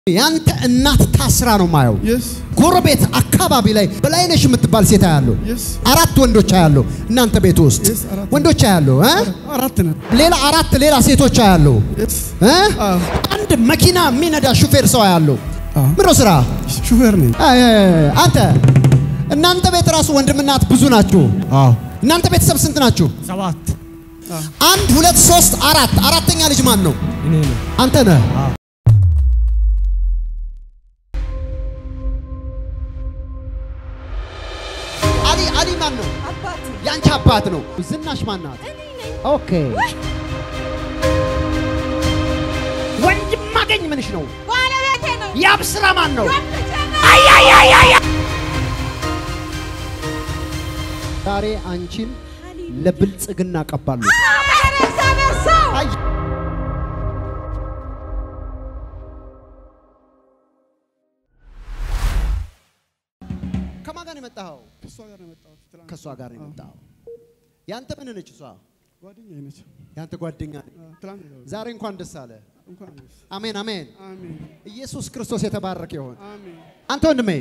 ያንተ እናት ታስራ ነው ማየው። Yes. ጎረቤት አካባቢ ላይ በላይነሽ የምትባል ሴት ያለው Yes. አራት ወንዶች ያለው እናንተ ቤት ውስጥ Yes, አራት። ወንዶች ያለው አራት ነን። ሌላ አራት ሌላ ሴቶች ያለው Yes. አዎ። አንድ መኪና የሚነዳ ሹፌር ሰው ያለው አዎ። ምሮ ስራ ሹፌር ነኝ። አይ፣ አይ፣ አይ፣ አንተ እናንተ ቤት ራሱ ወንድምናት ብዙ ናችሁ። አዎ። እናንተ ቤተሰብ ስንት ናችሁ? ሰባት አንድ ሁለት ሶስት አራት አራተኛ ልጅ ማን ነው? እኔ ነው። አንተ ነህ። አሊ አሊ ማን ነው? አባቴ የአንቺ አባት ነው። ዝናሽ ማን ናት? እኔ ነኝ። ኦኬ ወንድም ማገኝ ምንሽ ነው? ባለቤቴ ነው። የአብስራ ማን ነው? ወንድቼ ነው። ዛሬ አንቺን ለብልጽግና ቀባሉ። አሜን። እግዚአብሔር ሰው አይ ከማን ጋር ነው የመጣኸው? ከእሷ ጋር ነው የመጣሁት። ትናንት ከእሷ ጋር ነው የመጣኸው። ያንተ ምን ነች እሷ? ጓደኛዬ ነች። ያንተ ጓደኛ ነች። አዎ፣ ትናንት ነው። ዛሬ እንኳን ደስ አለ። እንኳን ደስ አሜን አሜን። አሜን ኢየሱስ ክርስቶስ የተባረከ ይሆን። አሜን። አንተ ወንድሜ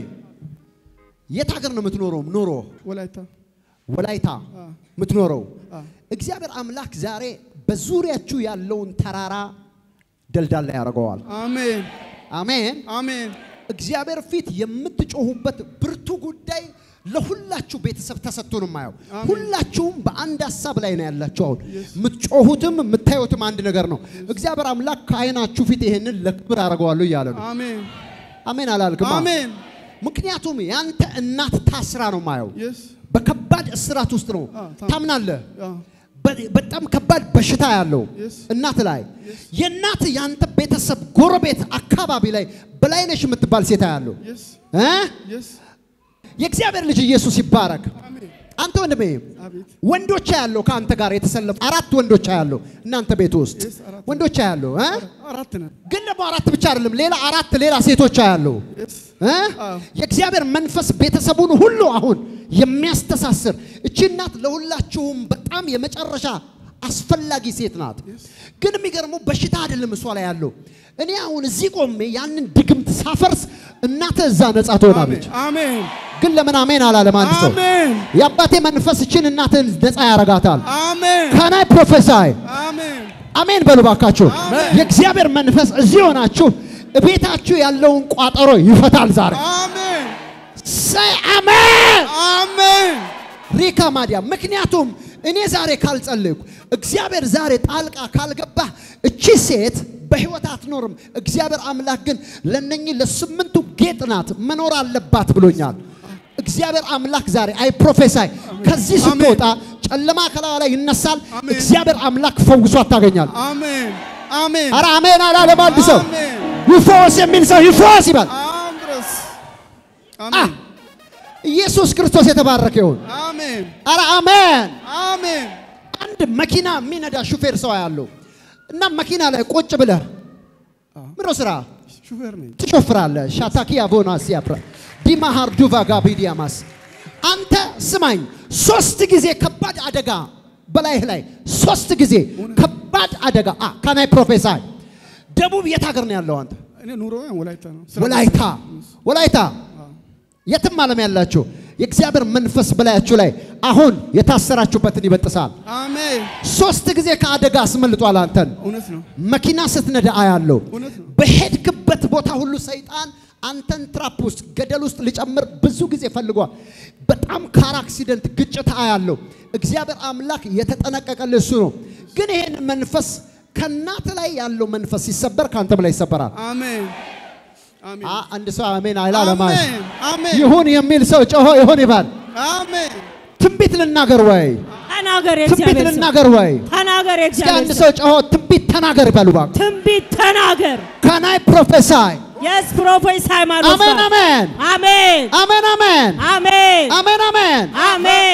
የት ሀገር ነው የምትኖረው? ኑሮ ወላይታ ወላይታ አዎ፣ የምትኖረው አዎ። እግዚአብሔር አምላክ ዛሬ በዙሪያችሁ ያለውን ተራራ ደልዳላ ያደርገዋል። አሜን አሜን። አሜን እግዚአብሔር ፊት የምትጮሁበት ብርቱ ጉዳይ ለሁላችሁ ቤተሰብ ተሰጥቶ ነው የማየው። አሜን። ሁላችሁም በአንድ ሀሳብ ላይ ነው ያላችሁ። አሁን የምትጮሁትም የምታዩትም አንድ ነገር ነው። እግዚአብሔር አምላክ ከዓይናችሁ ፊት ይሄንን ለክብር አደርገዋለሁ እያለ ነው። አሜን አሜን አላልክም? አሜን። ምክንያቱም ያንተ እናት ታስራ ነው የማየው። የስ በከባድ እስራት ውስጥ ነው። አዎ፣ ታም- ታምናለህ? አዎ፣ በ- በጣም ከባድ በሽታ ያለው Yes. እናት ላይ የእናት ያንተ ቤተሰብ ጎረቤት አካባቢ ላይ በላይነሽ የምትባል ሴት ያለው የስ እ የስ የእግዚአብሔር ልጅ ኢየሱስ ይባረክ። አሜን አንተ ወንድሜ አቤት ወንዶች ያለው ከአንተ ጋር የተሰለፉ አራት ወንዶች ያለው እናንተ ቤት ውስጥ Yes, አራት። ወንዶች ያለው እ አራት ነን። ግን ደግሞ አራት ብቻ አይደለም፣ ሌላ አራት ሌላ ሴቶች ያለው የስ እ አዎ። የእግዚአብሔር መንፈስ ቤተሰቡን ሁሉ አሁን የሚያስተሳስር እቺ እናት ለሁላችሁም በጣም የመጨረሻ አስፈላጊ ሴት ናት። ግን የሚገርመው በሽታ አይደለም እሷ ላይ ያለው። እኔ አሁን እዚህ ቆሜ ያንን ድግምት ሳፈርስ እናተ እዛ ነጻ ትሆናለች። አሜን ግን ለምን አሜን አላለም አንድ ሰው? አሜን የአባቴ መንፈስ እችን እናትን ነጻ ያረጋታል። አሜን ከናይ ፕሮፌሳይ አሜን አሜን በሉ ባካችሁ። አሜን። የእግዚአብሔር መንፈስ እዚህ ሆናችሁ ቤታችሁ ያለውን ቋጠሮ ይፈታል ዛሬ። አሜን ሳይ አሜን አሜን ሪካ ማዲያ። ምክንያቱም እኔ ዛሬ ካልጸለይኩ እግዚአብሔር ዛሬ ጣልቃ ካልገባ እቺ ሴት በህይወት አትኖርም። እግዚአብሔር አምላክ ግን ለነኚህ ለስምንቱ ጌጥ ናት መኖር አለባት ብሎኛል። እግዚአብሔር አምላክ ዛሬ አይ ፕሮፌሳይ ከዚህ ስትወጣ ጨለማ ከላዋ ላይ ይነሳል። አሜን። እግዚአብሔር አምላክ ፈውሷት ታገኛል። አሜን አሜን አረ አሜን አላለም አንድ ሰው አሜን ይፈወስ የሚል ሰው ይፈወስ ይባል። አምድረስ አ አሜን ኢየሱስ ክርስቶስ የተባረከ ይሁን። አሜን አረ አሜን። አሜን አንድ መኪና የሚነዳ ሹፌር ሰው ያለው እና መኪና ላይ ቁጭ ብለህ ምሮ ስራ ሹፌር ነኝ ትሾፍራለህ። ሻታኪ አቮና ሲያፕራ ዲማሃር ዱቫ ጋቢዲያማስ አንተ ስማኝ፣ ሶስት ጊዜ ከባድ አደጋ በላይህ ላይ ሶስት ጊዜ ከባድ አደጋ አ ካናይ ፕሮፌሳይ ደቡብ የት ሀገር ነው ያለው አንተ? እኔ ኑሮ ወላይታ ነው ስራ- ወላይታ ወላይታ የትም ዓለም ያላችሁ የእግዚአብሔር መንፈስ በላያችሁ ላይ አሁን የታሰራችሁበትን ይበጥሳል። አሜን ሶስት ጊዜ ከአደጋ አስመልጧል አንተን። እውነት ነው መኪና ስትነዳ አያለው። እውነት ነው በሄድክበት ቦታ ሁሉ ሰይጣን አንተን ትራፕ ውስጥ ገደል ውስጥ ሊጨምር ብዙ ጊዜ ፈልጓል። በጣም ካር አክሲደንት ግጭት አያለው። እግዚአብሔር አምላክ የተጠነቀቀልህ እሱ ነው። ግን ይሄን መንፈስ ከእናት ላይ ያለው መንፈስ ሲሰበር ከአንተም ላይ ይሰበራል። አሜን አሜን አ አንድ ሰው አሜን አይላለማል። አሜን አሜን ይሁን የሚል ሰው ጮሆ ይሁን ይባል። አሜን ትንቢት ልናገር ወይ ተናገር ትንቢት የእግዚአብሔር ሰው ልናገር ወይ ተናገር እስኪ አንድ የእግዚአብሔር ሰው ሰው ጮሆ ትንቢት ተናገር ይበሉ እባክህ። ትንቢት ተናገር ካናይ ፕሮፌሳይ የስ ፕሮፌሳይ ማለት አሜን አሜን አሜን አሜን አሜን አሜን አሜን አሜን አሜን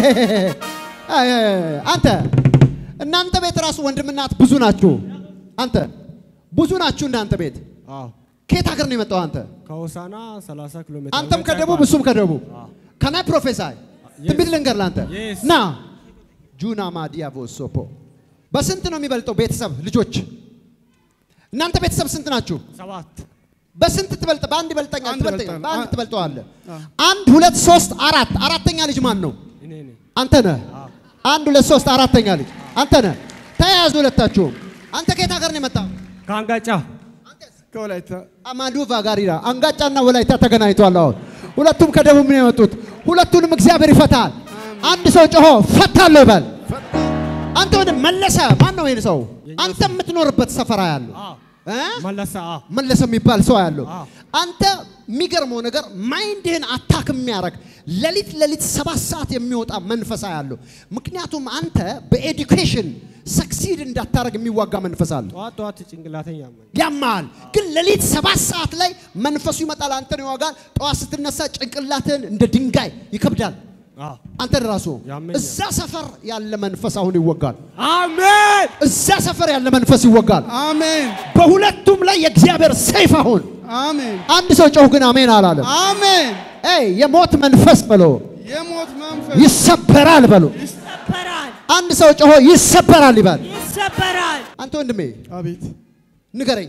አይ፣ አይ፣ አይ፣ አንተ እናንተ ቤት ራሱ ወንድምናት ብዙ ናችሁ። አንተ ብዙ ናችሁ እናንተ ቤት አዎ ከየት ሀገር ነው የመጣው አንተ? ከሆሳና 30 ኪሎ ሜትር አንተም ርቀት ከደቡብ አለ። እሱም ከደቡብ ከናይ ፕሮፌሳይ ትንቢት ልንገር ለአንተ Yes. ና ጁና ማዲያቮ ሶፖ በስንት ነው የሚበልጠው ቤተሰብ ልጆች? እናንተ ቤተሰብ ስንት ናችሁ? ሰባት በስንት ትበልጥ? በአንድ ይበልጠኛል። አንድ ትበልጠኛል። ይበልጣል። በአንድ አ- ትበልጠዋለህ። አ። አንድ ሁለት ሶስት አራት አራተኛ ልጅ ማን ነው? እኔ ነኝ። አንተ ነህ። አንድ ሁለት ሶስት አራተኛ ልጅ አንተ ነህ። ተያያዙ ሁለታችሁም። አንተ ከየት ሀገር ነው የመጣው? ከአንጋጫ ከወላይታ አማዱቫ ጋር ይላል። አንጋጫና ወላይታ ተገናኝቷል። አሁን ሁለቱም ከደቡብ ነው የመጡት። ሁለቱንም እግዚአብሔር ይፈታል። አንድ ሰው ጮሆ ፈታለሁ ይበል። አንተ ወደ መለሰ ማን ነው ይሄን ሰው? አንተ የምትኖርበት ሰፈራ ያለው አዎ። እ? መለሰ አዎ። መለሰ የሚባል ሰው ያለው አዎ። አንተ የሚገርመው ነገር ማይንድህን አታክ የሚያደርግ ሌሊት ሌሊት ሰባት ሰዓት የሚወጣ መንፈሳ ያለው ምክንያቱም አንተ በኤዱኬሽን ሰክሲድ እንዳታረግ የሚዋጋ መንፈስ አለ ጠዋት ጠዋት ጭንቅላተኝ ያመኝ ያማል ግን ሌሊት ሰባት ሰዓት ላይ መንፈሱ ይመጣል አንተን ይዋጋል ጠዋት ስትነሳ ጭንቅላትህን እንደ ድንጋይ ይከብዳል አዎ። አንተን ራሱ ያመኛል። እዛ ሰፈር ያለ መንፈስ አሁን ይወጋል አሜን እዛ ሰፈር ያለ መንፈስ ይወጋል አሜን በሁለቱም ላይ የእግዚአብሔር ሰይፍ አሁን አሜን አንድ ሰው ጮህ ግን አሜን አላለም አሜን ኤይ የሞት መንፈስ በሎ የሞት መንፈስ ይሰበራል በሎ ይሰበራል፣ አንድ ሰው ጮሆ ይሰበራል ይባል ይሰበራል። አንተ ወንድሜ አቤት ንገረኝ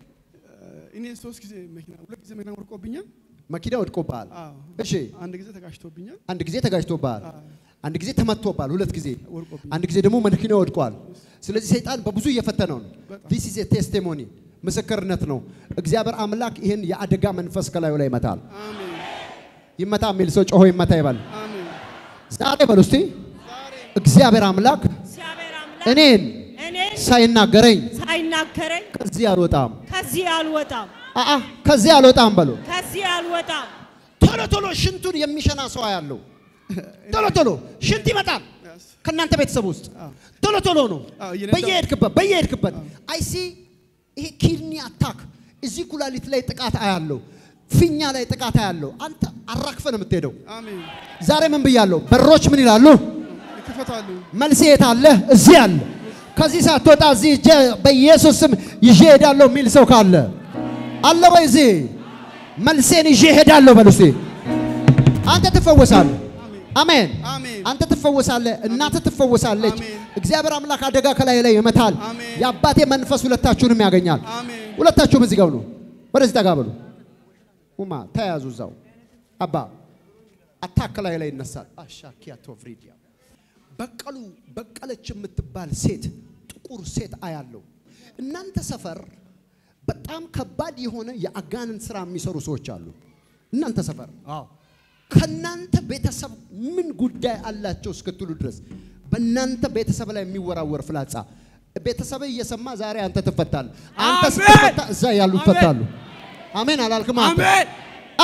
እኔ ሶስት ጊዜ መኪና ሁለት ጊዜ መኪና ወድቆብኛል መኪና ወድቆብሃል አዎ እሺ አንድ ጊዜ ተጋጭቶብኛል አንድ ጊዜ ተጋጅቶብሃል አንድ ጊዜ ተመቶብሃል ሁለት ጊዜ ወድቆብኛል አንድ ጊዜ ደግሞ መኪና ወድቋል ስለዚህ ሰይጣን በብዙ እየፈተነው ነው ዲስ ኢዝ ቴስቲሞኒ ምስክርነት ነው እግዚአብሔር አምላክ ይህን የአደጋ መንፈስ ከላዩ ላይ ይመታል አሜን ይመታ የሚል ሰው ጮሆ ይመታ ይባል አሜን ዛሬ በሉ እስቲ እግዚአብሔር አምላክ እግዚአብሔር አምላክ እኔን እኔን ሳይናገረኝ ሳይናገረኝ ከዚህ አልወጣም ከዚህ አልወጣም፣ አአ ከዚህ አልወጣም በሉ ከዚህ አልወጣም። ቶሎ ቶሎ ሽንቱን የሚሸና ሰው ያለው ቶሎ ቶሎ ሽንት ይመጣል Yes. ከእናንተ ቤተሰብ ውስጥ ቶሎ ቶሎ ነው አዎ፣ እየነዳሁ- በየሄድክበት በየሄድክበት አይሲ ይሄ ኪድኒ አታክ እዚህ ኩላሊት ላይ ጥቃት አያለው ፊኛ ላይ ጥቃት አያለው አንተ አራክፈ ነው የምትሄደው አሜን ዛሬ ምን ብያለሁ በሮች ምን ይላሉ ይከፈታሉ መልስ የት አለ እዚህ አለ ከዚህ ሳትወጣ እዚህ እጄ በኢየሱስ ስም ይዤ ሄዳለሁ የሚል ሰው ካለ አለ ወይ እዚህ መልሴን ይዤ ሄዳለሁ በሉ እስቲ አንተ ትፈወሳለህ አሜን አሜን አንተ ትፈወሳለህ እናትህ ትፈወሳለች አሜን። እግዚአብሔር አምላክ አደጋ ከላይ ላይ ይመታል አሜን። የአባቴ መንፈስ ሁለታችሁንም ያገኛል አሜን ሁለታችሁም እዚህ ጋር ነው ወደዚህ ጠጋ በሉ ኡማ ተያዙ እዛው አባ አታክ ላይ ላይ ይነሳል አሻኪያ ቶፍሪዲያ በቀሉ በቀለች የምትባል ሴት ጥቁር ሴት አያለው እናንተ ሰፈር በጣም ከባድ የሆነ የአጋንንት ስራ የሚሰሩ ሰዎች አሉ እናንተ ሰፈር አዎ ከናንተ ቤተሰብ ምን ጉዳይ አላቸው እስክትሉ ድረስ በእናንተ ቤተሰብ ላይ የሚወራወር ፍላጻ ቤተሰብ እየሰማ ዛሬ አንተ ትፈታለህ። አንተ አሜን። ስትፈታ እዛ ያሉ አሜን። ይፈታሉ። አሜን አላልክም? አንተ? አሜን አ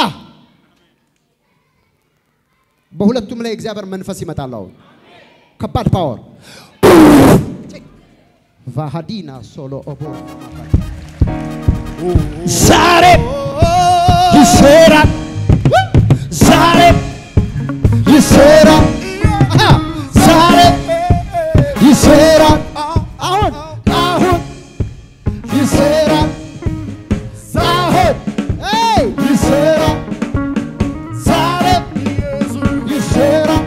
በሁለቱም ላይ እግዚአብሔር መንፈስ ይመጣል። አሁን ከባድ ፓወር ቫሃዲና ሶሎ ኦቦ ዛሬ ይሰራል፣ ዛሬ ይሰራል፣ አሃ፣ ዛሬ ይሰራል። አሁን አሁን ይሰራል፣ አሁን ኤይ ይሰራል፣ ዛሬ ይሰራል።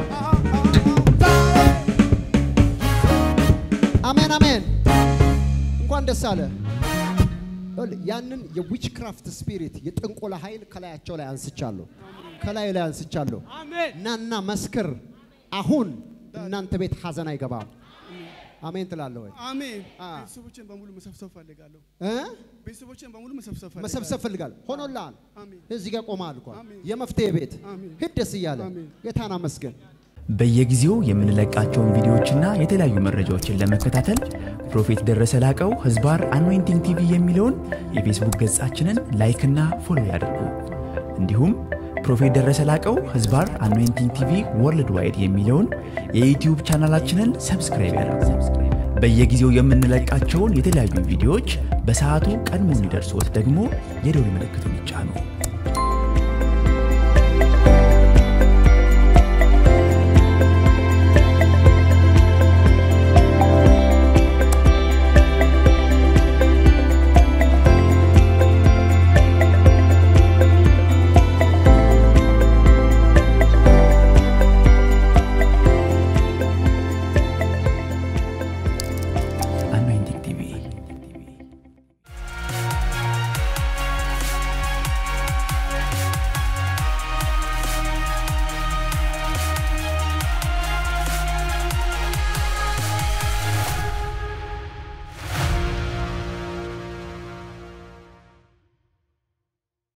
አሜን አሜን። እንኳን ደስ አለ። ይኸውልህ፣ ያንን የዊች ክራፍት ስፒሪት የጥንቆላ ኃይል ከላያቸው ላይ አንስቻለሁ፣ ከላይ ላይ አንስቻለሁ። አሜን ናና መስክር። አሁን እናንተ ቤት ሀዘን አይገባም። አሜን ትላለህ ወይ? አሜን አ። ቤተሰቦቼን በሙሉ መሰብሰብ ፈልጋለሁ እ? ቤተሰቦቼን በሙሉ መሰብሰብ ፈልጋለሁ መሰብሰብ ፈልጋል። ሆኖልሃል። አሜን እዚህ ጋር ቆመሃል እኮ አሜን። የመፍትሄ ቤት አሜን። ሂድ ደስ እያለ አሜን። ጌታን አመስግን። በየጊዜው የምንለቃቸውን ቪዲዮዎችና የተለያዩ መረጃዎችን ለመከታተል ፕሮፌት ደረሰ ላቀው ህዝባር አኖይንቲንግ ቲቪ የሚለውን የፌስቡክ ገጻችንን ላይክና ፎሎ ያድርጉ። እንዲሁም ፕሮፌት ደረሰ ላቀው ህዝባር አኖይንቲንግ ቲቪ ወርልድ ዋይድ የሚለውን የዩትዩብ ቻናላችንን ሰብስክራይብ ያድርጉ። በየጊዜው የምንለቃቸውን የተለያዩ ቪዲዮዎች በሰዓቱ ቀድሞ እንዲደርሶት ደግሞ የደውል ምልክቱን ይጫኑ።